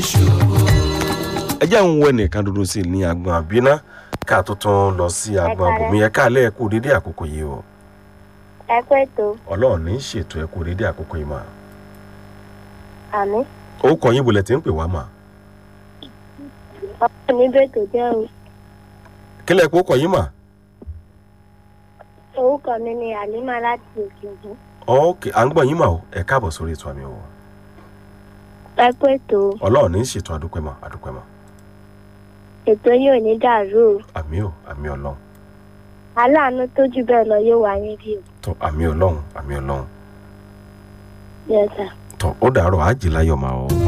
ẹ jẹ́ ń wọ ẹnìkan dúdú sí i ní agbọn àbínà ká tó tún lọ sí agbọn Ẹ káalẹ́. bòmí ẹ káàlẹ́ ẹ kú dédé àkókò yìí o ẹ pé tó ọlọ́run ní í ṣètò ẹ kú dédé àkókò yìí mà àmì ó kọ yín bolẹ̀ tí ń pè wá mà ọkọ mi bẹ́ẹ̀ tó jẹ́ o kílẹ̀ kó kọ yín mà orúkọ mi ni àlímà láti òkè ògùn ok à ń gbọ́ yín mà o ẹ káàbọ̀ sórí ètò àmì o ẹ pé tó ọlọ́run ní í ṣètò àdúpẹ́ mà àdúpẹ́ mà ètò yóò ní dàrú o àmì o àmì ọlọ́run aláàánú tó jù bẹ́ẹ̀ lọ yóò wá níbí o tó àmì ọlọ́run àmì ọlọ́run yẹ sà. tó ó dàárọ̀ àjì láyọ̀ mà o.